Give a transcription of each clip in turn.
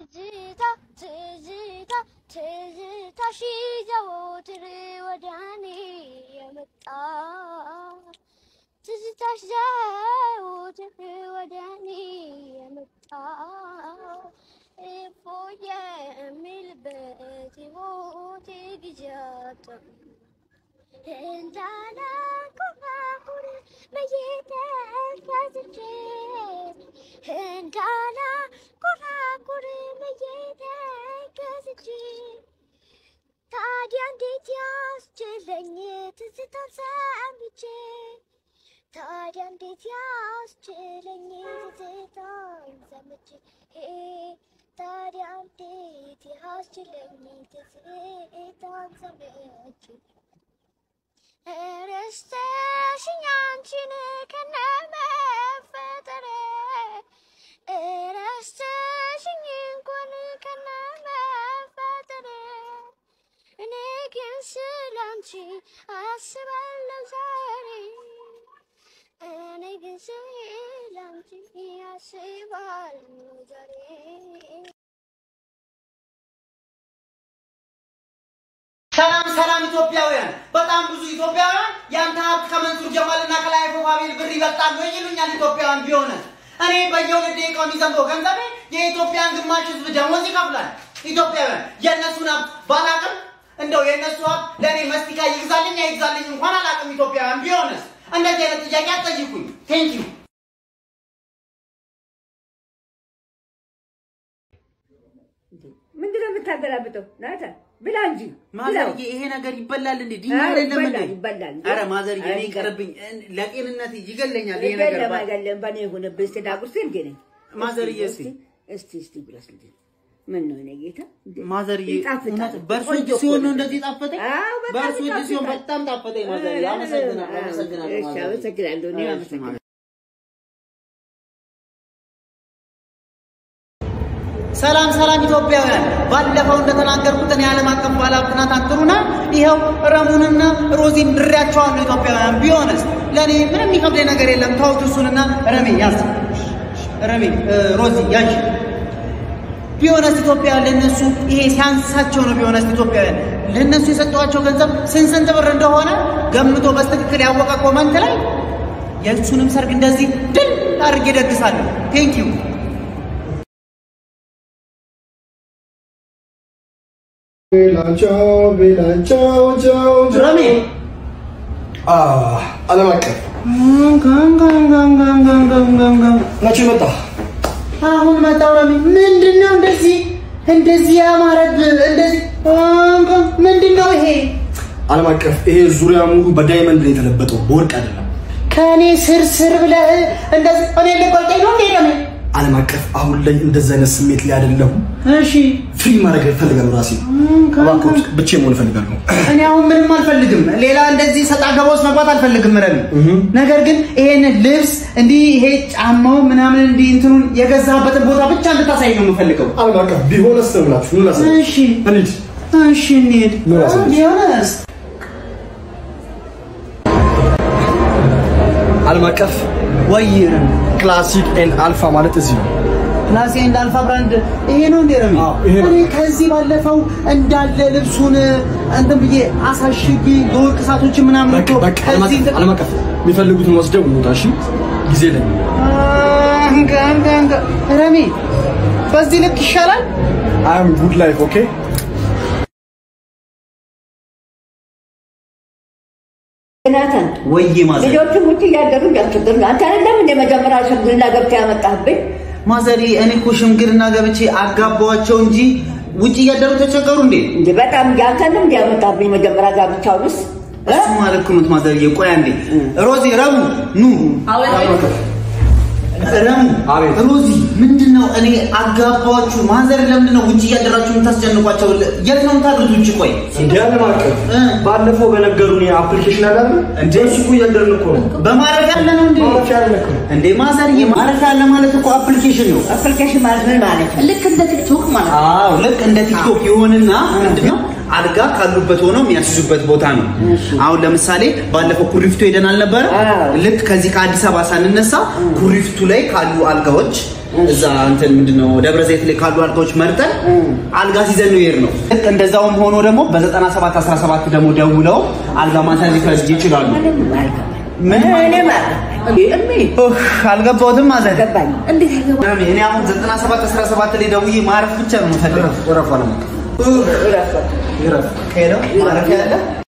ትዝታ ትዝታ ትዝታሽ ዘወትር ወደኔ የመጣ ትዝታሽ ዘወትር ወደኔ የመጣ እፎ የሚልበት ሕይወቴ ጊዜያት እንዳላንኮራኩር በየተከዝቼ እንዳላንኮራኩር በየተከዝቼ ታዲያ እንዴት ያስችለኝ ትዝታን ሰምቼ ታዲያ እንዴት ያስችለኝ ትዝታን ሰምቼ ታዲያ እንዴት ያስችለኝ ትዝታን ሰምቼ ረስተሽኝ አንቺን ከነመፈጠሬ ረስተሽኝ እንኳን ከነመፈጠሬ እኔ ግን ስላንቺ አስባለሁ ዛሬ እኔ ግን ስላንቺ አስባለሁ ዛሬ ሰላም ሰላም ኢትዮጵያውያን፣ በጣም ብዙ ኢትዮጵያውያን ያንተ ሀብት ከመንሱር ጀማልና ከላይ ፎባቤል ብር ይበልጣሉ ይሉኛል። ኢትዮጵያውያን ቢሆነ እኔ በየሁለት ደቂቃው የሚዘንበው ገንዘቤ የኢትዮጵያን ግማሽ ህዝብ ደሞዝ ይከፍላል። ኢትዮጵያውያን የእነሱን ሀብት ባላቅም እንደው የእነሱ ሀብት ለእኔ መስቲካ ይግዛልኝ አይግዛልኝ እንኳን አላቅም። ኢትዮጵያውያን ቢሆንስ እንደዚህ አይነት ጥያቄ አትጠይቁኝ። ቴንክ ዩ ምንድን ነው የምታገላብጠው? ናታ ብላ እንጂ ማዘርዬ፣ ይሄ ነገር ይበላል እንዴ? ዲና አዎ፣ አይደለም እንዴ? ይበላል፣ ይበላል። ኧረ ማዘርዬ፣ እኔ አይበላም። ይቀርብኝ፣ ለጤንነት ይገለኛል ይሄ ነገር ገለም ባ- አይገለም በእኔ የሆነብህ እስኪ ዳጉርሴ እንዴ ነኝ ማዘርዬ፣ እስኪ እስቲ እስቲ ብለስ ልጅ ምን ነው እኔ ጌታ ማዘርዬ ይጣፍጣል። እውነት በእርሶ ቆንጆ እጅ እኮ ሲሆን ነው ነው። እንደዚህ ጣፈጠኝ? አዎ፣ በጣም በእርሶ እጅ ሲሆን ይጣፍጣል። በጣም ጣፈጠኝ ማዘርዬ። አመሰግናለሁ፣ አመሰግናለሁ እሺ፣ ማዘርዬ። አመሰግናለሁ። እኔም እሺ፣ አመሰግናለሁ። ሰላም ሰላም ኢትዮጵያውያን፣ ባለፈው እንደተናገርኩት እኔ ዓለም አቀፍ ባለሀብት ናታን ጥሩነህ ይኸው ረሙንና ሮዚን ድሬያቸዋለሁ። ኢትዮጵያውያን ቢሆንስ ለእኔ ምንም የሚከብደኝ ነገር የለም። ተውት እሱንና ረሜ ያዝ፣ ረሜ እ፣ ሮዚ ያዥ። ቢሆነስ ኢትዮጵያውያን ለእነሱ ይሄ ሲያንሳቸው ነው። ቢሆነስ ኢትዮጵያውያን ለእነሱ የሰጠኋቸው ገንዘብ ስንት ስንት ብር እንደሆነ ገምቶ በስትክክል ያወቀ ኮመንት ላይ የእሱንም ሰርግ እንደዚህ ድል አድርጌ ደግሳለሁ። ቴንክ ዩ ቤላቸው ቤላቸው ቸው ረሜ ዓለም አቀፍ መቼ መጣ? አሁን መጣው ረሜ። ምንድን ነው እንደዚህ እንደዚህ ያማረብህ? እንደዚህ ምንድን ነው ይሄ? ዓለም አቀፍ ይሄ ዙሪያ ሙሉ በዳይመንድ ነው የተለበጠው፣ በወርቅ አይደለም። ከእኔ ስር ስር ብለህ እንደዚህ እኔ ልቆርጠኝ ነው እንዴ ረሜ? ዓለም አቀፍ አሁን ላይ እንደዚህ አይነት ስሜት ላይ አይደለሁም። እሺ ፍሪ ማድረግ እፈልጋለሁ ራሴ እባክዎት፣ ብቻዬን መሆን እፈልጋለሁ። እኔ አሁን ምንም አልፈልግም። ሌላ እንደዚህ ሰጣ ገባ ውስጥ መግባት አልፈልግም ረሜ። ነገር ግን ይሄን ልብስ እንዲህ ይሄ ጫማው ምናምን እንዲህ እንትኑን የገዛበትን ቦታ ብቻ እንድታሳይ ነው የምፈልገው። ዓለም አቀፍ ቢሆንስ ነው ብላችሁ ኑ ላሳይ። እሺ እንሂድ። እሺ እንሂድ። ምን አሳየሽ? ቢሆንስ ዓለም አቀፍ ወይ ረሜ ክላሲክ ኤንድ አልፋ ማለት እዚህ ነው። ክላሴ እንደ አልፋ ብራንድ ይሄ ነው እንዴ ረሜ? አዎ፣ ይሄ ነው። እኔ ከዚህ ባለፈው እንዳለ ልብሱን እንትን ብዬ አሳሽጊ የወርቅ ሰዓቶችን ምናምን በቃ እኮ በቃ ዓለም ከዚህ አቀፍ ዓለም አቀፍ የሚፈልጉትን ወስደው እንውጣ። እሺ ጊዜ ላይ አንተ አንተ አንተ ረሜ በዚህ ልክ ይሻላል። አይ አም ጉድ ላይፍ ኦኬ ናታን ወይዬ ማዘር ልጆቹ ውጭ እያደሩ እንዳስቸግር ነው። አንተ አይደለም እንደ መጀመሪያ ሽምግልና ገብተህ ያመጣህብኝ? ማዘሪ እኔ እኮ ሽምግልና ገብቼ አጋባዋቸው እንጂ ውጭ እያደሩ ተቸገሩ እንዴ? እንደ በጣም ያንተንም እንዲያመጣብኝ መጀመሪያ ጋብቻውንስ እሱ ማለት እኮ ነው ማዘርዬ። ቆይ አንዴ ሮዚ ረሙ ኑ ረሙ አቤት። ሮዚ ምንድን ነው እኔ አጋባችሁ ማዘር ለምንድን ነው ውጭ እያደራችሁ የምታስጨንቋቸው የት ነው የምታድሩት ውጭ ቆይ እንደ ዓለም አቀፍ እ? ባለፈው በነገሩን የአፕሊኬሽን አለ አይደል? እንዴ? እሱ እኮ እያደረግን እኮ ነው። በማረፊያ ያለ ነው እንዴ ማረፊያ ያለ እኮ ነው። እንዴ ማዘርዬ ማረፊያ ያለ ማለት እኮ አፕሊኬሽን ነው አፕሊኬሽን ማለት ምን ማለት ነው? ልክ እንደ ቲክቶክ ማለት ነው። አዎ ልክ እንደ ቲክቶክ ይሆንና ምንድነው አልጋ ካሉበት ሆነው የሚያስይዙበት ቦታ ነው። አሁን ለምሳሌ ባለፈው ኩሪፍቱ ሄደን አልነበረ? አዎ። ልክ ከዚህ ከአዲስ አበባ ሳንነሳ ኩሪፍቱ ላይ ካሉ አልጋዎች እዛ እንትን ምንድነው ደብረ ዘይት ላይ ካሉ አልጋዎች መርጠን አልጋ ሲዘን ነው የሄድነው። እንደዛውም ሆኖ ደግሞ በ97 17 ደግሞ ደውለው አልጋ ማንሳት ሊፈልግ ይችላሉ። ምን እኔም አልገባኝ እሜ ኡፍ፣ አልገባሁትም ማለት ገባኝ እንዴት አልገባኝ እኔ አሁን 97 17 ላይ ደውዬ ማረፍ ብቻ ነው የምፈልገው። ወረፋ ነው ይረፍ ሄደው ማረፍ ያለ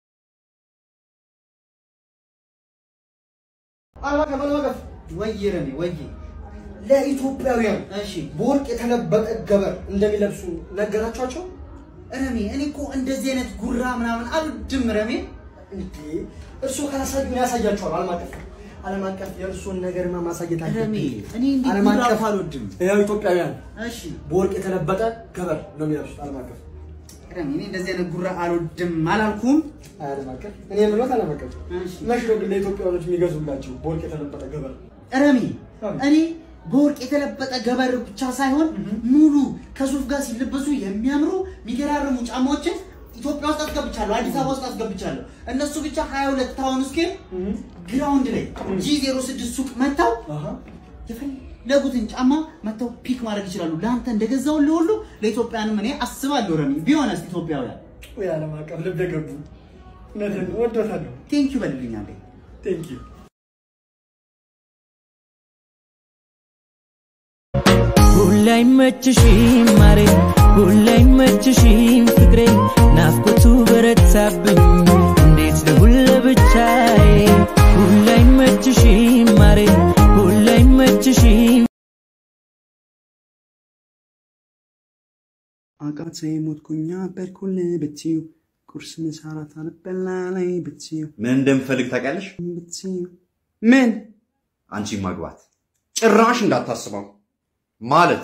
አልማቀፍ አልማቀፍ ወይ ረሜ ወይ ለኢትዮጵያውያን እሺ በወርቅ የተለበጠ ገበር እንደሚለብሱ ነገራቸዋቸው ረሜ እኔ እኮ እንደዚህ አይነት ጉራ ምናምን አልወድም ረሜ እንዴ እርስዎ ካላሳዩ ያሳያቸዋል ዓለም አቀፍ ዓለም አቀፍ የእርስዎን ነገርማ ማሳየት ረሜ አለብኝ እኔ እንዲህ ዓለም ጉራ አቀፍ አልወድም ያው ኢትዮጵያውያን እሺ በወርቅ የተለበጠ ገበር ነው የሚለብሱት ዓለም አቀፍ ረሜ እኔ እንደዚህ አይነት ጉራ አልወድም አላልኩም አይ ዓለም አቀፍ እኔ የምሎት ዓለም አቀፍ እሺ መች ነው ግን ለኢትዮጵያውያኖች የሚገዙላቸው በወርቅ የተለበጠ ገበር ረሜ አዎ። እኔ በወርቅ የተለበጠ ገበር ብቻ ሳይሆን ሙሉ ከሱፍ ጋር ሲለበሱ የሚያምሩ የሚገራርሙ ጫማዎችን ኢትዮጵያ ውስጥ አስገብቻለሁ፣ አዲስ አበባ ውስጥ አስገብቻለሁ። እነሱ ብቻ 22 ታውን ስኬል ግራውንድ ላይ ጂ06 ሱቅ መጥተው አሃ የፈለጉትን ጫማ መጥተው ፒክ ማድረግ ይችላሉ። ለአንተ እንደገዛውን ለሁሉ ለኢትዮጵያንም እኔ አስባለሁ። ረሚ ቢሆነስ ኢትዮጵያውያን ወይ ዓለም አቀፍ ልብ ገቡ እውነትን ወዶታለሁ ቴንክ ዩ በልልኛለ ቴንክ ዩ ሁላ አይመችሽም ማሬ ሁላ አይመችሽም ፍቅሬ ናፍቆቱ በረታብኝ እንዴት ልሁን ለብቻዬ ሁላ አይመችሽም ማሬ ሁላ አይመችሽም አቃተ ሞትኩኛ በርኩል ብትዩ ቁርስ ምሳ እራት አልበላ ላይ ብትዩ ምን እንደምፈልግ ታውቂያለሽ? ብትዩ ምን አንቺ ማግባት ጭራሽ እንዳታስበው ማለት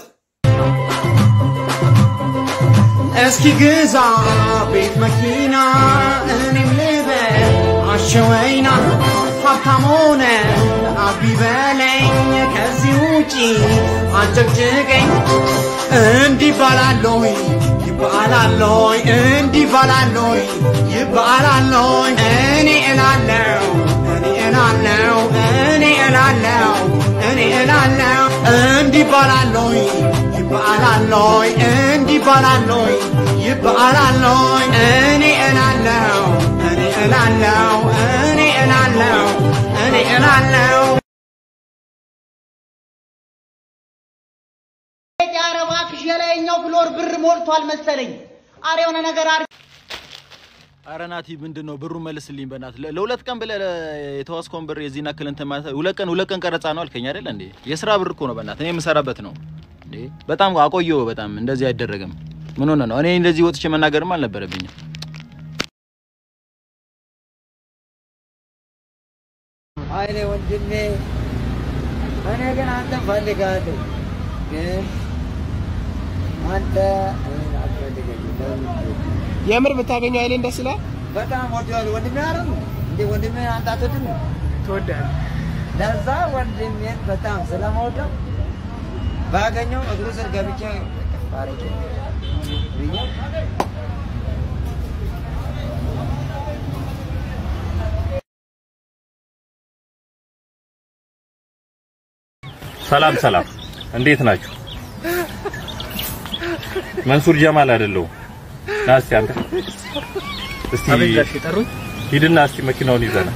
እስኪ ግዛ ቤት መኪና እኔም ልበል አሸወይና ሀብታም ሆነ አቢ በለኝ ከዚህ ውጪ አጨቅጭቀኝ እንዲህ ባላለይ ይባላለይ እንዲህ ባላለይ ይባላለይ እኔ እላለው እኔ እላለው እኔ እላለው እኔ እላለው እንዲህ ባላለይ ይባላለይ እንዲህ ባላለይ ይባላለይ እኔ እላለው እኔ እላለው እኔ እላለው እኔ እላለው ኧረ እባክሽ የላይኛው ፍሎር ብር ሞልቷል መሰለኝ። ኧረ የሆነ ነገር አድርጊ። አረ ናቲ ምንድን ነው ብሩን መልስልኝ በእናትህ ለ- ለሁለት ቀን ብለህ ለ- የተዋስከውን ብር የዚህን ያክል እንትን ማለት ሁለት ቀን ሁለት ቀን ቀረጻ ነው አልከኝ አይደለ እንዴ የስራ ብር እኮ ነው በእናትህ እኔ የምሰራበት ነው እንዴ በጣም አቆየው በጣም እንደዚህ አይደረግም ምን ሆነ ነው እኔ እንደዚህ ወጥቼ መናገርም አልነበረብኝም አይኔ ወንድሜ እኔ ግን አንተን ፈልጋለሁ፣ ግን አንተ እኔን አትፈልገኝም። ለምን? የምር ብታገኘው አይኔን ደስ ይላል። በጣም ወደዋለሁ ወንድሜ አይደል እንዴ? ወንድሜ አንተ አትወድም? ትወዳለህ? ለዛ ወንድሜን በጣም ስለመወደው ባገኘው እግሩ ስር ገብቼ ባረኬ ብዬ ሰላም ሰላም፣ እንዴት ናችሁ? መንሱር ጀማል አይደለሁም። ና እስቲ አንተ እስቲ ሂድና እስቲ መኪናውን ይዘና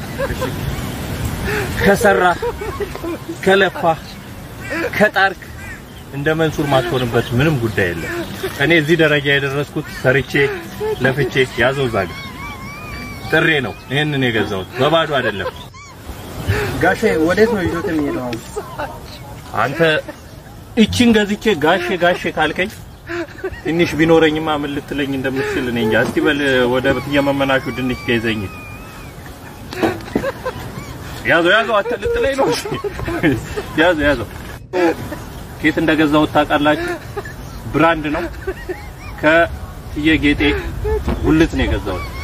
ከሰራ ከለፋ ከጣርክ እንደ መንሱር ማትሆንበት ምንም ጉዳይ የለም። እኔ እዚህ ደረጃ የደረስኩት ሰርቼ ለፍቼ ያዘው ዛጋ ጥሬ ነው ይህንን የገዛሁት በባዶ አይደለም። ጋሼ ወዴት ነው ይዞት የሚሄደው? አሁን አንተ እቺን ገዝቼ ጋሼ ጋሼ ካልከኝ ትንሽ ቢኖረኝማ ምን ልትለኝ እንደምትችል እኔ እንጃ። እስቲ በል ወደ የመመናሹ ድንች ገይዘኝ። ያዘው ያዘው፣ አተ ልትለኝ ነው? እሺ ያዘው ያዘው። ኬት እንደገዛሁት ታውቃላችሁ? ብራንድ ነው። ከእየጌጤ ጉልት ነው የገዛሁት።